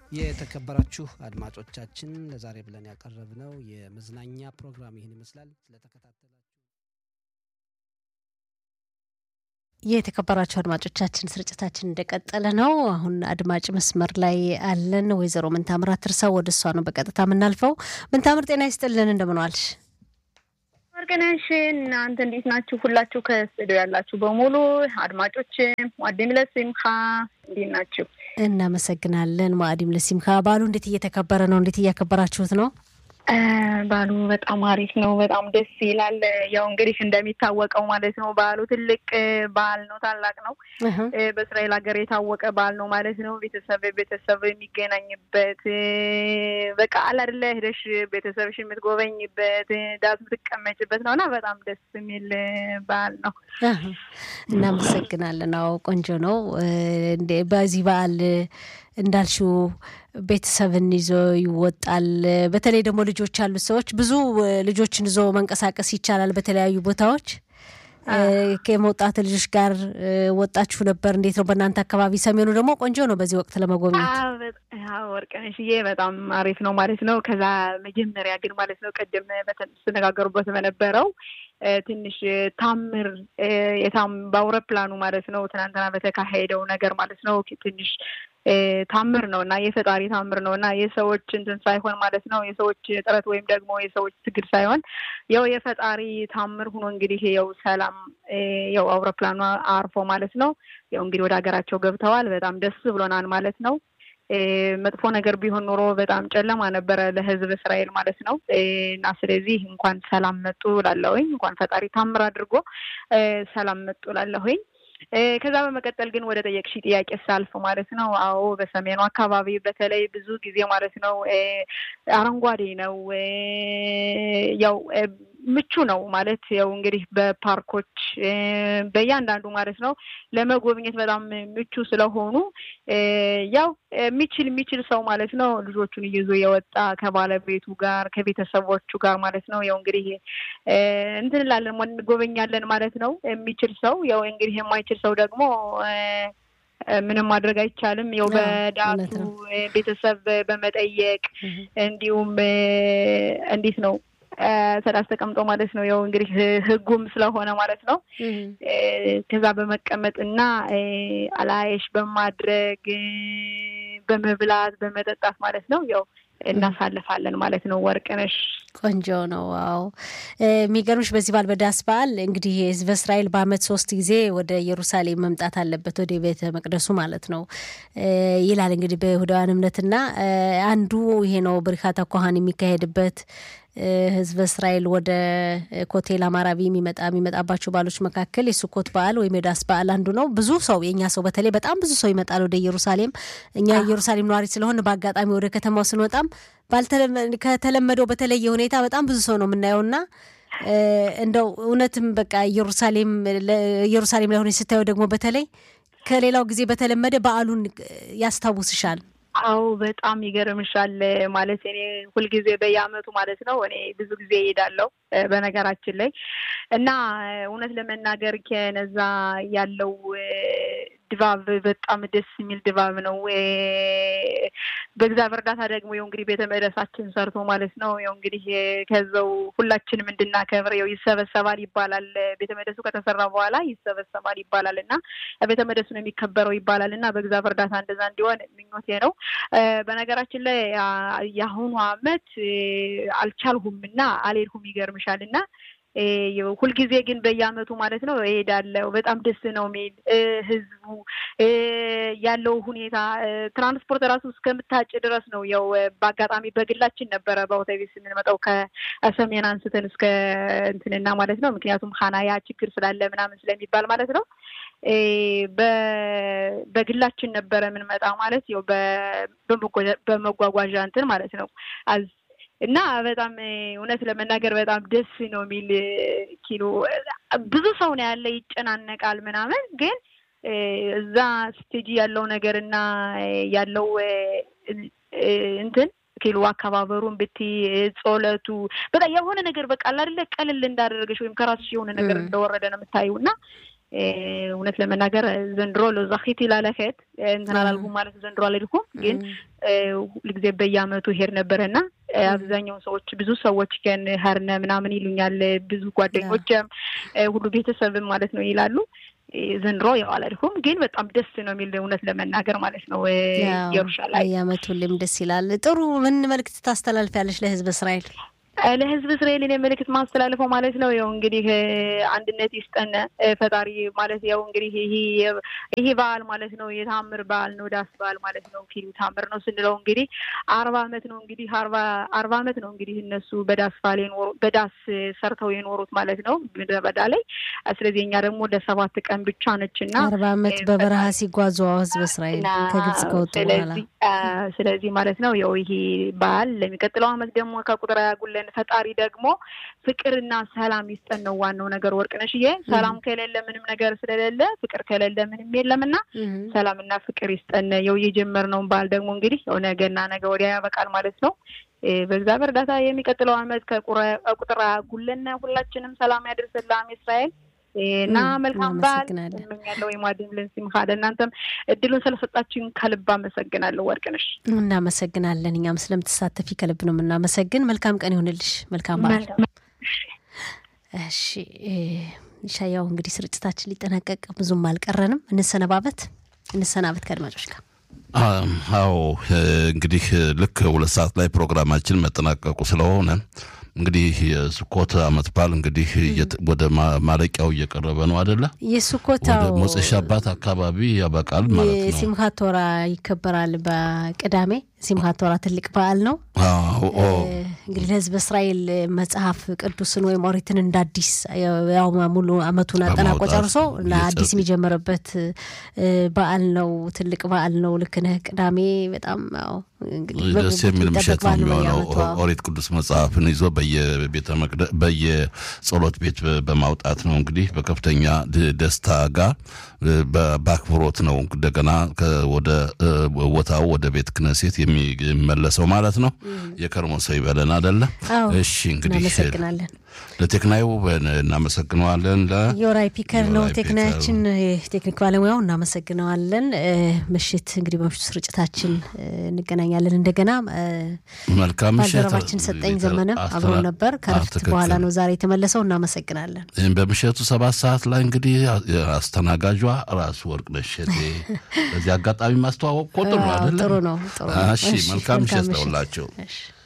የተከበራችሁ አድማጮቻችን ለዛሬ ብለን ያቀረብነው የመዝናኛ ፕሮግራም ይህን ይመስላል። ስለተከታተላችሁ የተከበራችሁ አድማጮቻችን ስርጭታችን እንደቀጠለ ነው። አሁን አድማጭ መስመር ላይ አለን። ወይዘሮ ምንታምር አትርሰው ወደ እሷ ነው በቀጥታ የምናልፈው። ምንታምር ጤና ይስጥልን፣ እንደምን ዋልሽ? ወርቅነሽ እናንተ እንዴት ናችሁ? ሁላችሁ ከስቱዲዮ ያላችሁ በሙሉ አድማጮች ዋዴም ለሲምካ እንዴት ናችሁ? እናመሰግናለን። ማዕዲም ለሲምካ በዓሉ እንዴት እየተከበረ ነው? እንዴት እያከበራችሁት ነው? በዓሉ በጣም አሪፍ ነው። በጣም ደስ ይላል። ያው እንግዲህ እንደሚታወቀው ማለት ነው በዓሉ ትልቅ በዓል ነው፣ ታላቅ ነው። በእስራኤል ሀገር የታወቀ በዓል ነው ማለት ነው። ቤተሰብ ቤተሰብ የሚገናኝበት በቃ አለ አይደለ ሄደሽ ቤተሰብሽ የምትጎበኝበት ዳስ የምትቀመጭበት ነው እና በጣም ደስ የሚል በዓል ነው። እናመሰግናለን። አዎ ቆንጆ ነው። በዚህ በዓል እንዳልሽው ቤተሰብን ይዞ ይወጣል። በተለይ ደግሞ ልጆች ያሉት ሰዎች ብዙ ልጆችን ይዞ መንቀሳቀስ ይቻላል በተለያዩ ቦታዎች። ከመውጣት ልጆች ጋር ወጣችሁ ነበር? እንዴት ነው በእናንተ አካባቢ? ሰሜኑ ደግሞ ቆንጆ ነው በዚህ ወቅት ለመጎብኘት። ወርቅነሽዬ በጣም አሪፍ ነው ማለት ነው። ከዛ መጀመሪያ ግን ማለት ነው ቅድም ስነጋገሩበት በነበረው ትንሽ ታምር በአውሮፕላኑ ማለት ነው ትናንትና በተካሄደው ነገር ማለት ነው ትንሽ ታምር ነው እና የፈጣሪ ታምር ነው እና የሰዎች እንትን ሳይሆን ማለት ነው የሰዎች ጥረት ወይም ደግሞ የሰዎች ትግል ሳይሆን ያው የፈጣሪ ታምር ሆኖ እንግዲህ ያው ሰላም ያው አውሮፕላኑ አርፎ ማለት ነው ያው እንግዲህ ወደ ሀገራቸው ገብተዋል። በጣም ደስ ብሎናል ማለት ነው። መጥፎ ነገር ቢሆን ኖሮ በጣም ጨለማ ነበረ ለሕዝብ እስራኤል ማለት ነው እና ስለዚህ እንኳን ሰላም መጡ ላለሁኝ እንኳን ፈጣሪ ታምር አድርጎ ሰላም መጡ ላለሁኝ። ከዛ በመቀጠል ግን ወደ ጠየቅሽ ጥያቄ ሳልፍ ማለት ነው፣ አዎ በሰሜኑ አካባቢ በተለይ ብዙ ጊዜ ማለት ነው አረንጓዴ ነው፣ ያው ምቹ ነው ማለት ያው እንግዲህ በፓርኮች በእያንዳንዱ ማለት ነው ለመጎብኘት በጣም ምቹ ስለሆኑ ያው የሚችል የሚችል ሰው ማለት ነው ልጆቹን ይዞ የወጣ ከባለቤቱ ጋር ከቤተሰቦቹ ጋር ማለት ነው ያው እንግዲህ እንትን እንላለን እንጎበኛለን ማለት ነው። የሚችል ሰው ያው እንግዲህ የማይችል ሰው ደግሞ ምንም ማድረግ አይቻልም። ያው በዳቱ ቤተሰብ በመጠየቅ እንዲሁም እንዴት ነው ሰላስ ተቀምጦ ማለት ነው። ያው እንግዲህ ሕጉም ስለሆነ ማለት ነው ከዛ በመቀመጥ እና አላየሽ በማድረግ በመብላት በመጠጣት ማለት ነው ያው እናሳልፋለን ማለት ነው። ወርቅነሽ ቆንጆ ነው። አዎ የሚገርምሽ በዚህ በዓል በዳስ በዓል እንግዲህ ህዝበ እስራኤል በዓመት ሶስት ጊዜ ወደ ኢየሩሳሌም መምጣት አለበት ወደ ቤተ መቅደሱ ማለት ነው ይላል እንግዲህ በይሁዳውያን እምነትና አንዱ ይሄ ነው ብሪካታ ኮሃን የሚካሄድበት ህዝበ እስራኤል ወደ ኮቴል አማራቢ የሚመጣ የሚመጣባቸው በዓሎች መካከል የሱኮት በዓል ወይም የዳስ በዓል አንዱ ነው። ብዙ ሰው የእኛ ሰው በተለይ በጣም ብዙ ሰው ይመጣል ወደ ኢየሩሳሌም። እኛ ኢየሩሳሌም ነዋሪ ስለሆን በአጋጣሚ ወደ ከተማው ስንወጣም ከተለመደው በተለየ ሁኔታ በጣም ብዙ ሰው ነው የምናየውና እንደው እውነትም በቃ ኢየሩሳሌም ኢየሩሳሌም ላይ ሆነች ስታየው ደግሞ በተለይ ከሌላው ጊዜ በተለመደ በዓሉን ያስታውስሻል። አው በጣም ይገርምሻል። ማለት እኔ ሁልጊዜ በየአመቱ ማለት ነው እኔ ብዙ ጊዜ እሄዳለሁ በነገራችን ላይ እና እውነት ለመናገር ከነዛ ያለው ድባብ በጣም ደስ የሚል ድባብ ነው። በእግዚአብሔር እርዳታ ደግሞ ያው እንግዲህ ቤተ መቅደሳችን ሰርቶ ማለት ነው ያው እንግዲህ ከዛው ሁላችንም እንድናከብር ያው ይሰበሰባል ይባላል። ቤተ መቅደሱ ከተሰራ በኋላ ይሰበሰባል ይባላል እና ቤተ መቅደሱ ነው የሚከበረው ይባላል እና በእግዚአብሔር እርዳታ እንደዛ እንዲሆን ምኞቴ ነው። በነገራችን ላይ የአሁኑ አመት አልቻልሁም እና አልሄድኩም ይገርምሻል እና ሁልጊዜ ግን በየአመቱ ማለት ነው እሄዳለሁ። በጣም ደስ ነው የሚል ህዝቡ ያለው ሁኔታ ትራንስፖርት ራሱ እስከምታጭ ድረስ ነው። ያው በአጋጣሚ በግላችን ነበረ በአውቶቢስ የምንመጣው ከሰሜን አንስተን እስከ እንትንና ማለት ነው። ምክንያቱም ሀናያ ችግር ስላለ ምናምን ስለሚባል ማለት ነው። በግላችን ነበረ የምንመጣ ማለት ያው በመጓጓዣ እንትን ማለት ነው እና በጣም እውነት ለመናገር በጣም ደስ ነው የሚል ኪሎ ብዙ ሰው ነው ያለ፣ ይጨናነቃል ምናምን። ግን እዛ ስቴጂ ያለው ነገር እና ያለው እንትን ኪሎ አከባበሩን ብትይ ጾለቱ በጣም የሆነ ነገር በቃ አይደለ ቀልል እንዳደረገሽ ወይም ከራስሽ የሆነ ነገር እንደወረደ ነው የምታዩ እና እውነት ለመናገር ዘንድሮ ለዛኺት ላለኸት እንትን አላልኩም ማለት ዘንድሮ አልሄድኩም፣ ግን ሁልጊዜ በየአመቱ ሄድ ነበረ እና አብዛኛውን ሰዎች ብዙ ሰዎች ግን ሀርነ ምናምን ይሉኛል። ብዙ ጓደኞችም ሁሉ ቤተሰብም ማለት ነው ይላሉ። ዘንድሮ ያው አላልኩም፣ ግን በጣም ደስ ነው የሚል እውነት ለመናገር ማለት ነው። ኢየሩሳሌም በየአመቱ ሁሌም ደስ ይላል። ጥሩ ምን መልዕክት ታስተላልፊያለሽ ለህዝብ እስራኤል? ለህዝብ እስራኤልን የመልእክት ማስተላልፈው ማለት ነው ያው እንግዲህ አንድነት ይስጠን ፈጣሪ ማለት ያው እንግዲህ ይሄ በዓል ማለት ነው የታምር በዓል ነው ዳስ በዓል ማለት ነው ኪሉ ታምር ነው ስንለው እንግዲህ አርባ አመት ነው እንግዲህ አርባ አርባ አመት ነው እንግዲህ እነሱ በዳስ በዓል የኖሩ በዳስ ሰርተው የኖሩት ማለት ነው ምድረ በዳ ላይ ስለዚህ እኛ ደግሞ ወደ ሰባት ቀን ብቻ ነች እና አርባ አመት በበረሃ ሲጓዙ ህዝብ እስራኤል ከግብጽ ከወጡ በኋላ ስለዚህ ማለት ነው ያው ይሄ በዓል ለሚቀጥለው አመት ደግሞ ከቁጥር ያጉለን ፈጣሪ ደግሞ ፍቅርና ሰላም ይስጠን ነው ዋናው ነገር። ወርቅነሽዬ ሰላም ከሌለ ምንም ነገር ስለሌለ ፍቅር ከሌለ ምንም የለምና ሰላምና ፍቅር ይስጠን። ያው የጀመርነውን በዓል ደግሞ እንግዲህ ያው ነገና ነገ ወዲያ ያበቃል ማለት ነው። በእግዚአብሔር እርዳታ የሚቀጥለው አመት ከቁጥር ያጉለን ሁላችንም ሰላም ያደርስልን ለዓመ እስራኤል እና መልካም በዓል እመኛለሁ። የማድን ሲምካ ለእናንተም እድሉን ስለሰጣችን ከልብ አመሰግናለሁ ወርቅነሽ። እናመሰግናለን። እኛም ስለምትሳተፊ ከልብ ነው የምናመሰግን። መልካም ቀን ይሁንልሽ። መልካም በዓል። እሺ ሻያው እንግዲህ ስርጭታችን ሊጠናቀቅ ብዙም አልቀረንም። እንሰነባበት እንሰናበት ከአድማጮች ጋር አዎ እንግዲህ ልክ ሁለት ሰዓት ላይ ፕሮግራማችን መጠናቀቁ ስለሆነ እንግዲህ የስኮት አመት በዓል እንግዲህ ወደ ማለቂያው እየቀረበ ነው አደለ? የስኮታው ወደ ሞፄ ሻባት አካባቢ ያበቃል ማለት ነው። ሲምሃት ቶራ ይከበራል በቅዳሜ። ሲምሃት ቶራ ትልቅ በዓል ነው። እንግዲህ ለህዝብ እስራኤል መጽሐፍ ቅዱስን ወይም ኦሪትን እንደ አዲስ ያው ሙሉ አመቱን አጠናቆ ጨርሶ አዲስ የሚጀምርበት በዓል ነው። ትልቅ በዓል ነው። ልክ ነህ። ቅዳሜ በጣም ደስ የሚል ምሽት ነው የሚሆነው። ኦሪት ቅዱስ መጽሐፍን ይዞ በየቤተ መቅደስ በየጸሎት ቤት በማውጣት ነው እንግዲህ በከፍተኛ ደስታ ጋር በአክብሮት ነው እንደገና ወደ ቦታው ወደ ቤት ክነሴት የሚመለሰው ማለት ነው። የከርሞ ሰው ይበለን አደለ? እሺ እንግዲህ እናመሰግናለን። ለቴክናዩ እናመሰግነዋለን። የወራይ ፒከር ነው ቴክናያችን፣ ቴክኒክ ባለሙያው እናመሰግነዋለን። ምሽት እንግዲህ በምሽቱ ስርጭታችን እንገናኛለን እንደገና። መልካም ምሽት። ባልደረባችን ሰጠኝ ዘመነ አብሮን ነበር። ከረፍት በኋላ ነው ዛሬ የተመለሰው። እናመሰግናለን። በምሽቱ ሰባት ሰዓት ላይ እንግዲህ አስተናጋጇ ራሱ ወርቅነሽ እቴ። በዚህ አጋጣሚ ማስተዋወቅ እኮ ጥሩ አይደለም? ጥሩ ነው። እሺ፣ መልካም ምሽት ለሁላቸው።